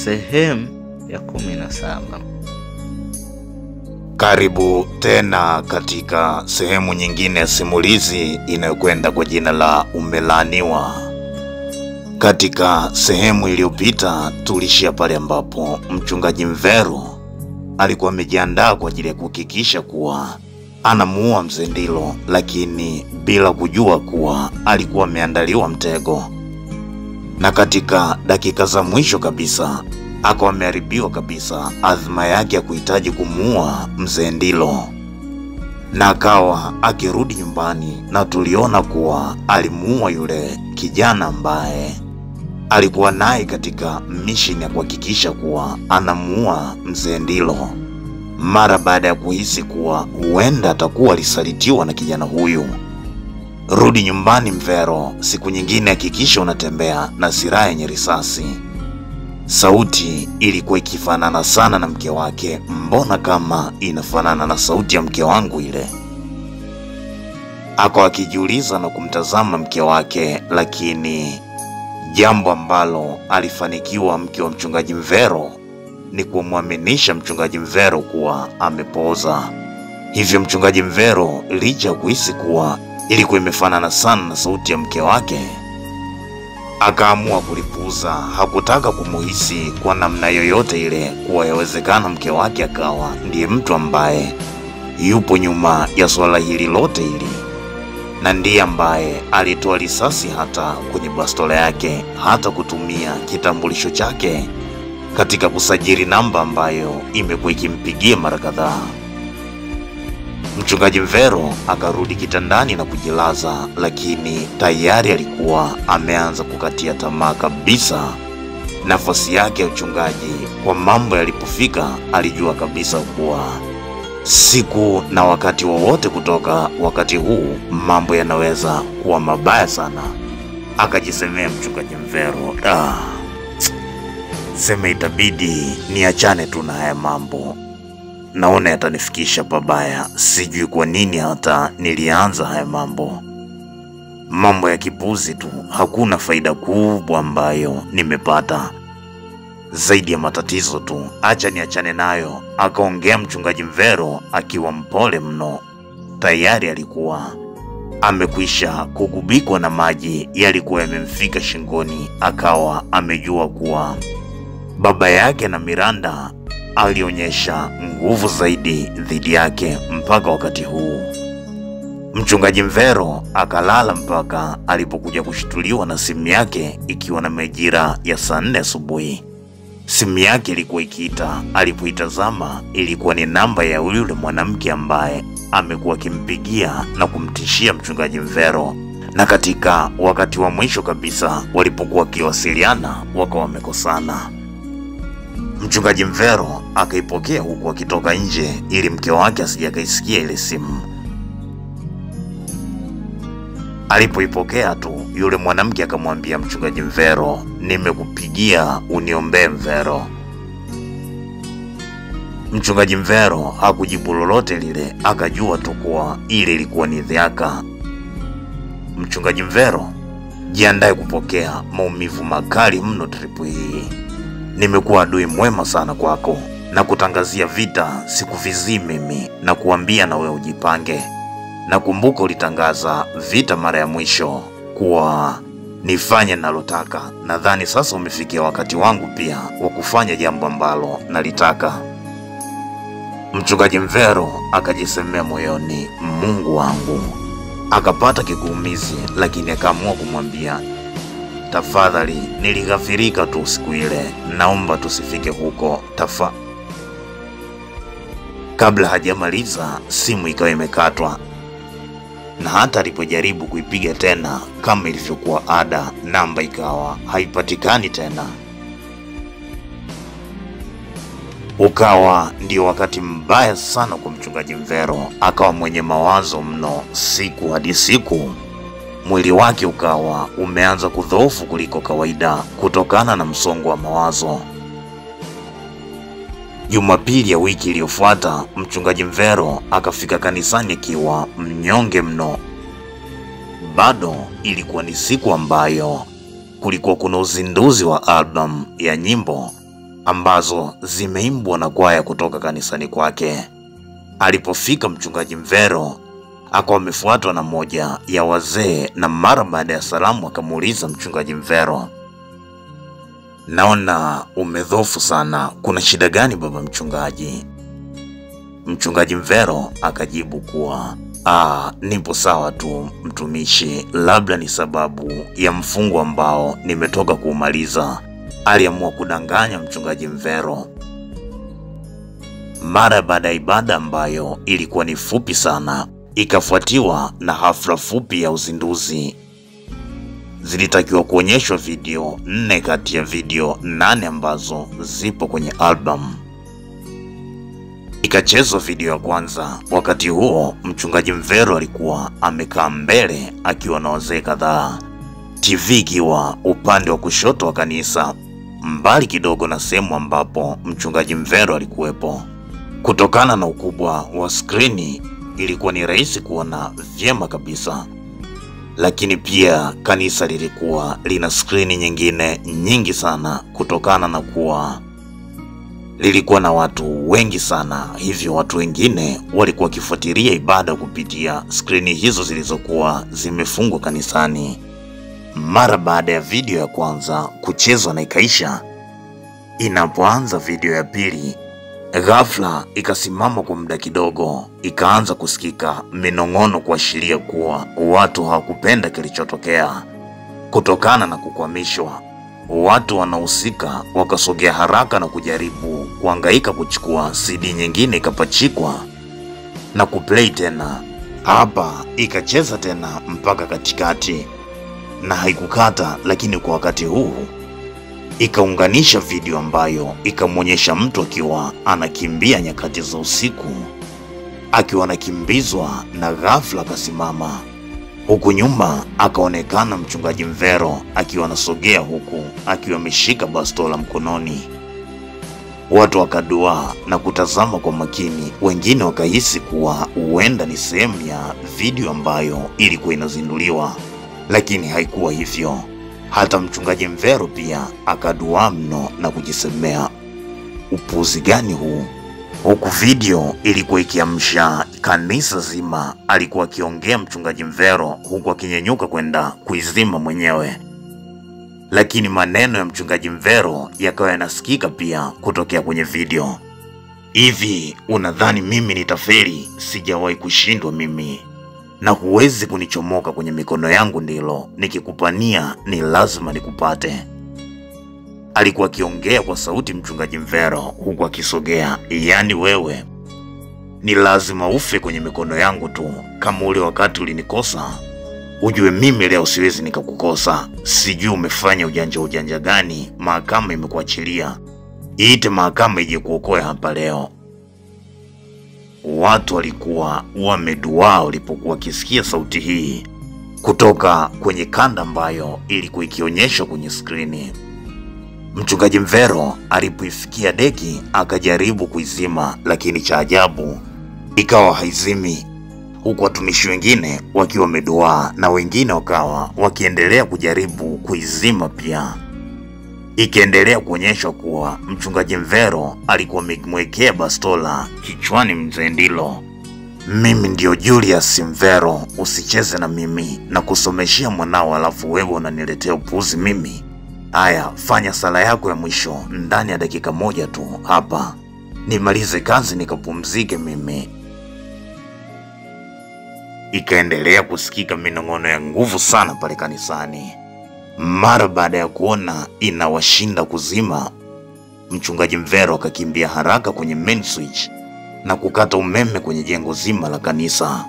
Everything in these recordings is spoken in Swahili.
sehemu ya kumi na saba. Karibu tena katika sehemu nyingine ya simulizi inayokwenda kwa jina la Umelaaniwa. Katika sehemu iliyopita tulishia pale ambapo mchungaji Mvero alikuwa amejiandaa kwa ajili ya kuhakikisha kuwa anamuua mzee Ndilo, lakini bila kujua kuwa alikuwa ameandaliwa mtego, na katika dakika za mwisho kabisa akawa ameharibiwa kabisa adhima yake ya kuhitaji kumuua mzee Ndilo, na akawa akirudi nyumbani, na tuliona kuwa alimuua yule kijana ambaye alikuwa naye katika misheni ya kuhakikisha kuwa anamuua mzee Ndilo, mara baada ya kuhisi kuwa huenda atakuwa alisalitiwa na kijana huyu. Rudi nyumbani Mvero, siku nyingine hakikisha unatembea na silaha yenye risasi. Sauti ilikuwa ikifanana sana na mke wake. Mbona kama inafanana na sauti ya mke wangu ile? Akawa akijiuliza na kumtazama mke wake, lakini jambo ambalo alifanikiwa mke wa mchungaji Mvero ni kumwaminisha mchungaji Mvero kuwa amepooza. Hivyo mchungaji Mvero licha ya kuhisi kuwa ilikuwa imefanana sana na sauti ya mke wake, akaamua kulipuuza. Hakutaka kumuhisi kwa namna yoyote ile kuwa yawezekana mke wake akawa ndiye mtu ambaye yupo nyuma ya suala hili lote hili, na ndiye ambaye alitoa risasi hata kwenye bastola yake, hata kutumia kitambulisho chake katika kusajili namba ambayo imekuwa ikimpigia mara kadhaa. Mchungaji Mvero akarudi kitandani na kujilaza, lakini tayari alikuwa ameanza kukatia tamaa kabisa nafasi yake ya uchungaji. Kwa mambo yalipofika, alijua kabisa kuwa siku na wakati wowote kutoka wakati huu mambo yanaweza kuwa mabaya sana. Akajisemea mchungaji Mvero, ah, seme itabidi niachane tu na haya mambo naona yatanifikisha pabaya. Sijui kwa nini hata nilianza haya mambo, mambo ya kipuzi tu. Hakuna faida kubwa ambayo nimepata zaidi ya matatizo tu. Acha niachane nayo, akaongea mchungaji Mvero akiwa mpole mno. Tayari alikuwa amekwisha kugubikwa na maji yalikuwa yamemfika shingoni, akawa amejua kuwa baba yake na Miranda alionyesha nguvu zaidi dhidi yake mpaka wakati huu. Mchungaji Mvero akalala mpaka alipokuja kushtuliwa na simu yake ikiwa na majira ya saa nne asubuhi. Simu yake ilikuwa ikiita. Alipoitazama ilikuwa ni namba ya yule mwanamke ambaye amekuwa akimpigia na kumtishia mchungaji Mvero, na katika wakati wa mwisho kabisa walipokuwa wakiwasiliana wakawa wamekosana. Mchungaji Mvero akaipokea huku akitoka nje ili mke wake asije akaisikia ile simu. Alipoipokea tu, yule mwanamke akamwambia mchungaji Mvero, nimekupigia uniombee Mvero. Mchungaji Mvero hakujibu lolote lile, akajua tu kuwa ile ilikuwa ni dhiaka. Mchungaji Mvero, jiandae kupokea maumivu makali mno tripu hii nimekuwa adui mwema sana kwako na kutangazia vita sikuvizii mimi na kuambia na wewe ujipange. Nakumbuka ulitangaza vita mara ya mwisho kuwa nifanye nalotaka. Nadhani sasa umefikia wakati wangu pia wa kufanya jambo ambalo nalitaka. Mchungaji Mvero akajisemea moyoni, Mungu wangu. Akapata kiguumizi, lakini akaamua kumwambia Tafadhali, nilighafirika tu siku ile, naomba tusifike huko tafa. Kabla hajamaliza simu ikawa imekatwa, na hata alipojaribu kuipiga tena kama ilivyokuwa ada, namba ikawa haipatikani tena. Ukawa ndio wakati mbaya sana kwa mchungaji Mvero, akawa mwenye mawazo mno siku hadi siku mwili wake ukawa umeanza kudhoofu kuliko kawaida kutokana na msongo wa mawazo. Jumapili ya wiki iliyofuata, mchungaji Mvero akafika kanisani akiwa mnyonge mno. Bado ilikuwa ni siku ambayo kulikuwa kuna uzinduzi wa albamu ya nyimbo ambazo zimeimbwa na kwaya kutoka kanisani kwake. Alipofika mchungaji Mvero akawa amefuatwa na moja ya wazee, na mara baada ya salamu akamuuliza mchungaji Mvero, naona umedhofu sana, kuna shida gani baba mchungaji? Mchungaji Mvero akajibu kuwa ah, nipo sawa tu mtumishi, labda ni sababu ya mfungo ambao nimetoka kuumaliza. Aliamua kudanganya mchungaji Mvero. Mara baada ya ibada ambayo ilikuwa ni fupi sana, ikafuatiwa na hafla fupi ya uzinduzi. Zilitakiwa kuonyeshwa video nne kati ya video nane ambazo zipo kwenye albamu. Ikachezwa video ya kwanza. Wakati huo mchungaji Mvero alikuwa amekaa mbele akiwa na wazee kadhaa, TV ikiwa upande wa kushoto wa kanisa, mbali kidogo na sehemu ambapo mchungaji Mvero alikuwepo. Kutokana na ukubwa wa skrini, ilikuwa ni rahisi kuona vyema kabisa, lakini pia kanisa lilikuwa lina skrini nyingine nyingi sana kutokana na kuwa lilikuwa na watu wengi sana, hivyo watu wengine walikuwa wakifuatilia ibada kupitia skrini hizo zilizokuwa zimefungwa kanisani. Mara baada ya video ya kwanza kuchezwa na ikaisha, inapoanza video ya pili, ghafla ikasimama kwa muda kidogo, ikaanza kusikika minong'ono kuashiria kuwa watu hawakupenda kilichotokea. Kutokana na kukwamishwa watu wanahusika wakasogea haraka na kujaribu kuhangaika kuchukua CD nyingine, ikapachikwa na kuplay tena. Hapa ikacheza tena mpaka katikati na haikukata, lakini kwa wakati huu ikaunganisha video ambayo ikamwonyesha mtu akiwa anakimbia nyakati za usiku, akiwa anakimbizwa na ghafla akasimama huku nyuma akaonekana mchungaji Mvero akiwa anasogea huku akiwa ameshika bastola mkononi. Watu wakaduaa na kutazama kwa makini, wengine wakahisi kuwa huenda ni sehemu ya video ambayo ilikuwa inazinduliwa, lakini haikuwa hivyo. Hata mchungaji Mvero pia akaduaa mno na kujisemea, upuzi gani huu? Huku video ilikuwa ikiamsha kanisa zima. Alikuwa akiongea mchungaji Mvero huku akinyenyuka kwenda kuizima mwenyewe, lakini maneno ya mchungaji Mvero yakawa yanasikika pia kutokea kwenye video. Hivi unadhani mimi nitaferi? Sijawahi kushindwa mimi, na huwezi kunichomoka kwenye mikono yangu, ndilo nikikupania ni lazima nikupate. Alikuwa akiongea kwa sauti mchungaji Mvero huku akisogea. Yaani wewe ni lazima ufe kwenye mikono yangu tu, kama ule wakati ulinikosa. Ujue mimi leo siwezi nikakukosa. Sijui umefanya ujanja ujanja gani, mahakama imekuachilia. Iite mahakama ije kuokoa hapa leo. Watu walikuwa wameduaa walipokuwa wakisikia sauti hii kutoka kwenye kanda ambayo ilikuwa ikionyeshwa kwenye skrini. Mchungaji Mvero alipoifikia deki akajaribu kuizima, lakini cha ajabu ikawa haizimi, huku watumishi wengine wakiwa wameduaa na wengine wakawa wakiendelea kujaribu kuizima pia. Ikiendelea kuonyeshwa kuwa mchungaji Mvero alikuwa amemwekea bastola kichwani mzee Ndilo. Mimi ndio Julius Mvero, usicheze na mimi na kusomeshia mwanao, alafu wewe unaniletea upuuzi mimi. Aya, fanya sala yako ya mwisho ndani ya dakika moja tu hapa, nimalize kazi nikapumzike mimi. Ikaendelea kusikika minong'ono ya nguvu sana pale kanisani. Mara baada ya kuona inawashinda kuzima, mchungaji Mvero akakimbia haraka kwenye main switch na kukata umeme kwenye jengo zima la kanisa.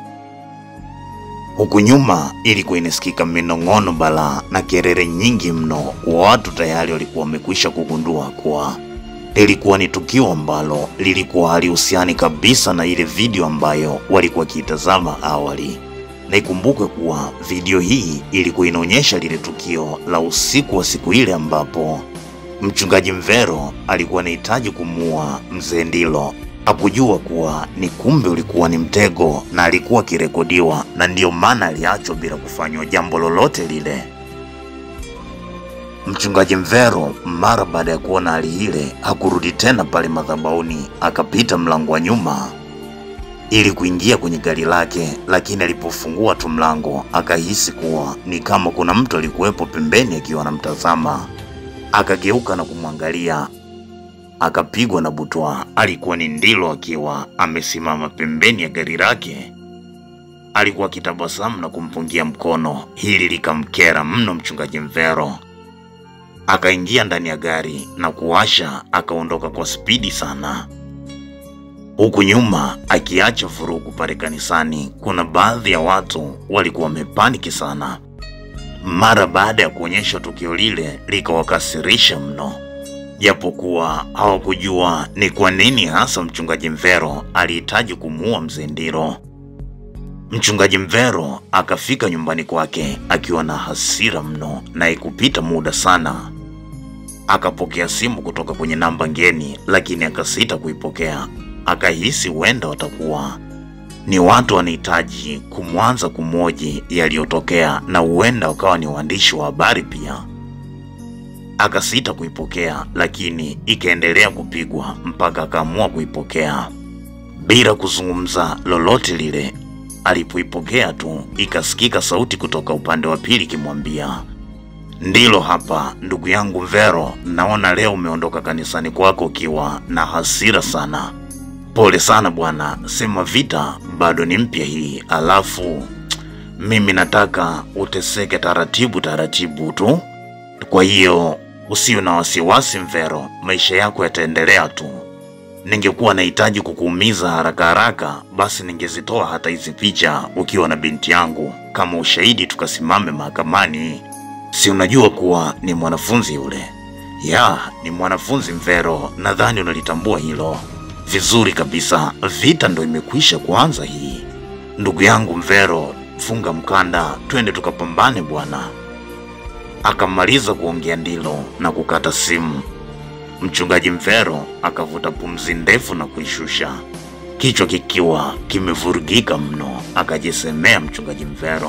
Huku nyuma ilikuwa inasikika minong'ono balaa na kelele nyingi mno. Watu tayari walikuwa wamekwisha kugundua kuwa lilikuwa ni tukio ambalo lilikuwa halihusiani kabisa na ile video ambayo walikuwa wakiitazama awali. Na ikumbukwe kuwa video hii ilikuwa inaonyesha lile tukio la usiku wa siku ile ambapo mchungaji Mvero alikuwa anahitaji kumuua mzee Ndilo. Hakujua kuwa ni kumbe ulikuwa ni mtego na alikuwa akirekodiwa, na ndiyo maana aliachwa bila kufanywa jambo lolote lile. Mchungaji Mvero mara baada ya kuona hali ile hakurudi tena pale madhabahuni, akapita mlango wa nyuma ili kuingia kwenye gari lake, lakini alipofungua tu mlango akahisi kuwa ni kama kuna mtu alikuwepo pembeni akiwa anamtazama. Akageuka na kumwangalia, akapigwa na butwa. Alikuwa ni Ndilo akiwa amesimama pembeni ya gari lake. Alikuwa akitabasamu na kumpungia mkono. Hili likamkera mno mchungaji Mvero. Akaingia ndani ya gari na kuwasha, akaondoka kwa spidi sana huku nyuma akiacha vurugu pale kanisani. Kuna baadhi ya watu walikuwa wamepaniki sana mara baada ya kuonyesha tukio lile, likawakasirisha mno, japokuwa hawakujua ni kwa nini hasa mchungaji Mvero alihitaji kumuua mzee Ndiro. Mchungaji Mvero akafika nyumbani kwake akiwa na hasira mno, na ikupita muda sana akapokea simu kutoka kwenye namba ngeni, lakini akasita kuipokea akahisi huenda watakuwa ni watu wanahitaji kumwanza kumwoji yaliyotokea, na huenda wakawa ni waandishi wa habari pia. Akasita kuipokea, lakini ikaendelea kupigwa mpaka akaamua kuipokea bila kuzungumza lolote lile. Alipoipokea tu, ikasikika sauti kutoka upande wa pili ikimwambia, Ndilo hapa ndugu yangu Mvero, naona leo umeondoka kanisani kwako ukiwa na hasira sana. Pole sana bwana, sema vita bado ni mpya hii, alafu mimi nataka uteseke taratibu taratibu tu. Kwa hiyo usiwe na wasiwasi Mvero, maisha yako yataendelea tu. Ningekuwa nahitaji kukuumiza haraka haraka, basi ningezitoa hata hizi picha ukiwa na binti yangu kama ushahidi, tukasimame mahakamani. Si unajua kuwa ni mwanafunzi yule? Ya, ni mwanafunzi Mvero, nadhani unalitambua hilo vizuri kabisa. Vita ndo imekwisha kuanza hii. Ndugu yangu Mvero, funga mkanda, twende tukapambane bwana. Akamaliza kuongea Ndilo na kukata simu. Mchungaji Mvero akavuta pumzi ndefu na kuishusha, kichwa kikiwa kimevurugika mno. Akajisemea mchungaji Mvero,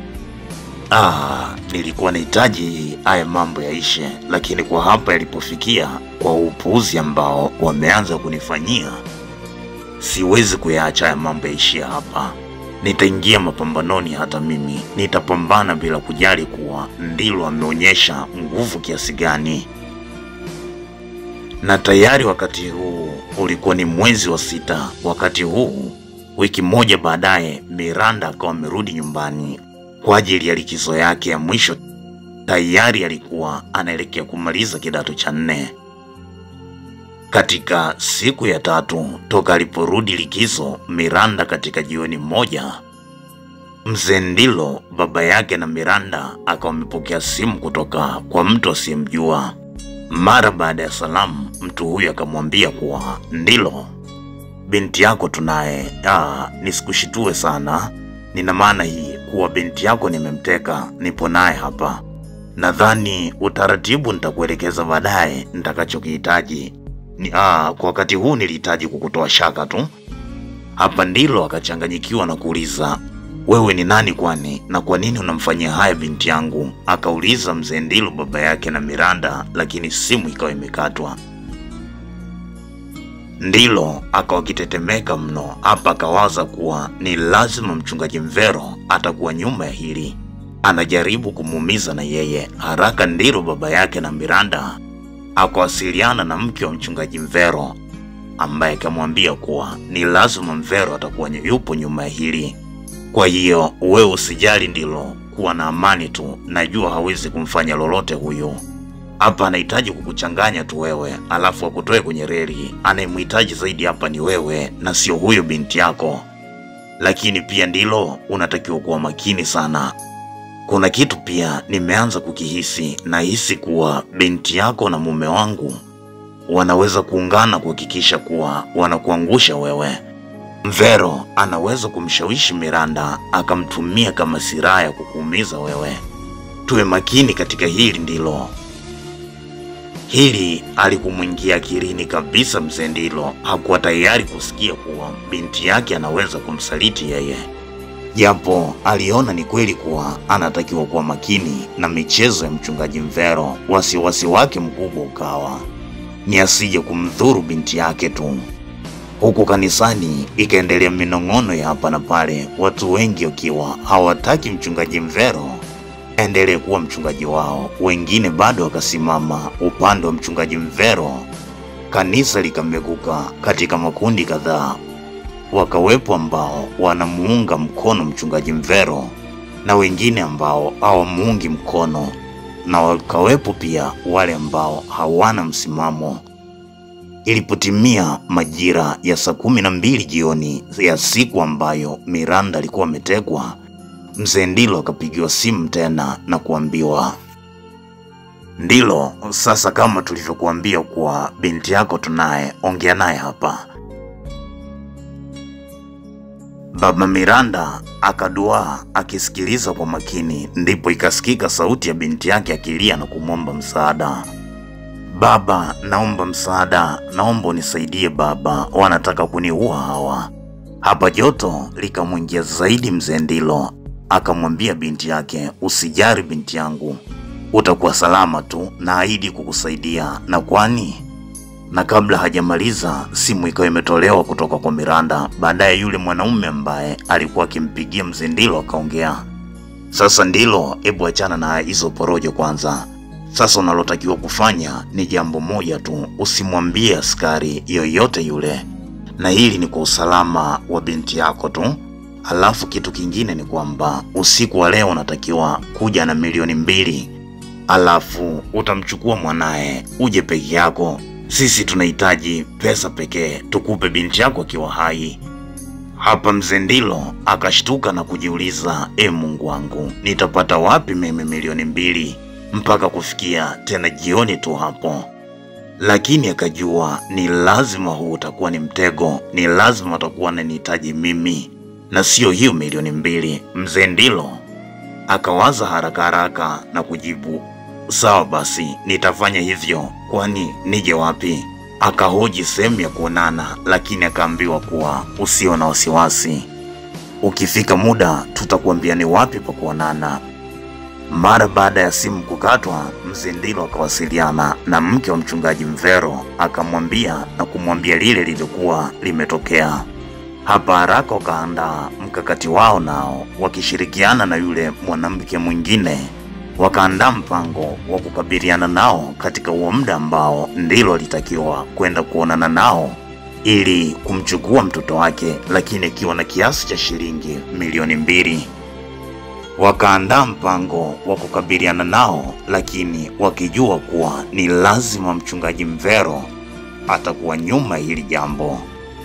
ah, nilikuwa nahitaji haya mambo yaishe, lakini kwa hapa yalipofikia, kwa upuuzi ambao wameanza kunifanyia, siwezi kuyaacha haya mambo yaishia hapa. Nitaingia mapambanoni, hata mimi nitapambana bila kujali kuwa Ndilo ameonyesha nguvu kiasi gani. Na tayari wakati huu ulikuwa ni mwezi wa sita. Wakati huu wiki moja baadaye, Miranda akawa amerudi nyumbani kwa ajili ya likizo yake ya mwisho. Tayari alikuwa anaelekea kumaliza kidato cha nne. Katika siku ya tatu toka aliporudi likizo, Miranda, katika jioni moja, mzee Ndilo baba yake na Miranda akawa amepokea simu kutoka kwa mtu asiyemjua. Mara baada ya salamu, mtu huyu akamwambia kuwa Ndilo, binti yako tunaye. Ah, nisikushitue sana, nina maana hii kuwa binti yako nimemteka, nipo naye hapa. Nadhani utaratibu nitakuelekeza baadaye nitakachokihitaji. Ni, ah, kwa wakati huu nilihitaji kukutoa shaka tu. Hapa Ndilo akachanganyikiwa na kuuliza wewe ni nani kwani, na kwa nini unamfanyia haya binti yangu? Akauliza mzee Ndilo baba yake na Miranda, lakini simu ikawa imekatwa. Ndilo akawa akitetemeka mno. Hapa akawaza kuwa ni lazima mchungaji Mvero atakuwa nyuma ya hili, anajaribu kumuumiza na yeye. Haraka Ndilo baba yake na Miranda akawasiliana na mke wa mchungaji Mvero ambaye akamwambia kuwa ni lazima Mvero atakuwa yupo nyuma ya hili. Kwa hiyo wewe usijali, Ndilo, kuwa na amani tu, najua hawezi kumfanya lolote huyu. Hapa anahitaji kukuchanganya tu wewe, alafu akutoe kwenye reli. Anayemhitaji zaidi hapa ni wewe na sio huyo binti yako. Lakini pia Ndilo, unatakiwa kuwa makini sana. Kuna kitu pia nimeanza kukihisi, nahisi kuwa binti yako na mume wangu wanaweza kuungana kuhakikisha kuwa wanakuangusha wewe. Mvero anaweza kumshawishi Miranda akamtumia kama silaha ya kukuumiza wewe. Tuwe makini katika hili Ndilo. Hili alikumwingia akilini kabisa mzee Ndilo. Hakuwa tayari kusikia kuwa binti yake anaweza kumsaliti yeye. japo aliona ni kweli kuwa anatakiwa kuwa makini na michezo ya mchungaji Mvero. Wasiwasi wake mkubwa ukawa ni asije kumdhuru binti yake tu. Huku kanisani ikaendelea minong'ono ya hapa na pale, watu wengi wakiwa hawataki mchungaji Mvero endelee kuwa mchungaji wao. Wengine bado wakasimama upande wa mchungaji Mvero. Kanisa likameguka katika makundi kadhaa, wakawepo ambao wanamuunga mkono mchungaji Mvero na wengine ambao hawamuungi mkono, na wakawepo pia wale ambao hawana msimamo. Ilipotimia majira ya saa kumi na mbili jioni ya siku ambayo Miranda alikuwa ametekwa, mzee Ndilo akapigiwa simu tena na kuambiwa, Ndilo, sasa kama tulivyokuambia kuwa binti yako tunaye, ongea naye hapa. Baba Miranda akaduaa akisikiliza kwa makini, ndipo ikasikika sauti ya binti yake akilia na kumwomba msaada. Baba, naomba msaada, naomba unisaidie baba, wanataka kuniua hawa. Hapa joto likamwingia zaidi mzee Ndilo, akamwambia binti yake, usijari binti yangu, utakuwa salama tu, naahidi kukusaidia. Na kwani na kabla hajamaliza simu ikawa imetolewa kutoka kwa Miranda. Baadaye yule mwanaume ambaye alikuwa akimpigia mzee Ndilo akaongea, sasa Ndilo, hebu achana na hizo porojo kwanza. Sasa unalotakiwa kufanya ni jambo moja tu, usimwambie askari yoyote yule, na hili ni kwa usalama wa binti yako tu. Alafu kitu kingine ni kwamba usiku wa leo unatakiwa kuja na milioni mbili, alafu utamchukua mwanaye uje peke yako. Sisi tunahitaji pesa pekee, tukupe binti yako akiwa hai. Hapa mzee Ndilo akashtuka na kujiuliza, e Mungu wangu, nitapata wapi mimi milioni mbili mpaka kufikia tena jioni tu hapo? Lakini akajua ni lazima huu utakuwa ni mtego, ni lazima atakuwa ananihitaji mimi na sio hiyo milioni mbili. Mzee Ndilo akawaza haraka haraka na kujibu, sawa basi, nitafanya hivyo, kwani nije wapi? Akahoji sehemu ya kuonana, lakini akaambiwa kuwa usio na wasiwasi, ukifika muda tutakuambia ni wapi pa kuonana. Mara baada ya simu kukatwa, mzee Ndilo akawasiliana na mke wa mchungaji Mvero, akamwambia na kumwambia lile lilikuwa limetokea. Hapa haraka wakaandaa mkakati wao, nao wakishirikiana na yule mwanamke mwingine wakaandaa mpango wa kukabiliana nao katika huo muda ambao Ndilo alitakiwa kwenda kuonana nao ili kumchukua mtoto wake, lakini akiwa na kiasi cha shilingi milioni mbili. Wakaandaa mpango wa kukabiliana nao, lakini wakijua kuwa ni lazima mchungaji Mvero atakuwa nyuma ya hili jambo.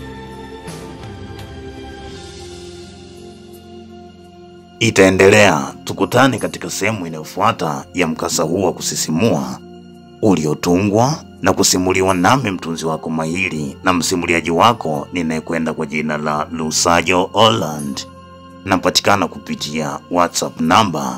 Itaendelea, tukutane katika sehemu inayofuata ya mkasa huu wa kusisimua uliotungwa na kusimuliwa nami mtunzi wako mahiri na msimuliaji wako ninayekwenda kwa jina la Lusajo Holland. Napatikana kupitia WhatsApp namba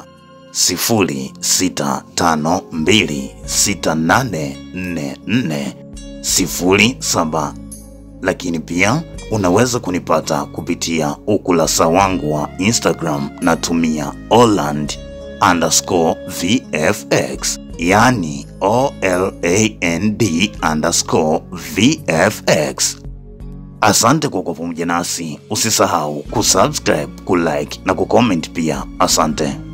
0652684407 lakini pia unaweza kunipata kupitia ukurasa wangu wa Instagram natumia Holland underscore VFX, yani OLAND underscore VFX. Asante kwa kuwa pamoja nasi, usisahau kusubscribe, kulike na kucomment pia. Asante.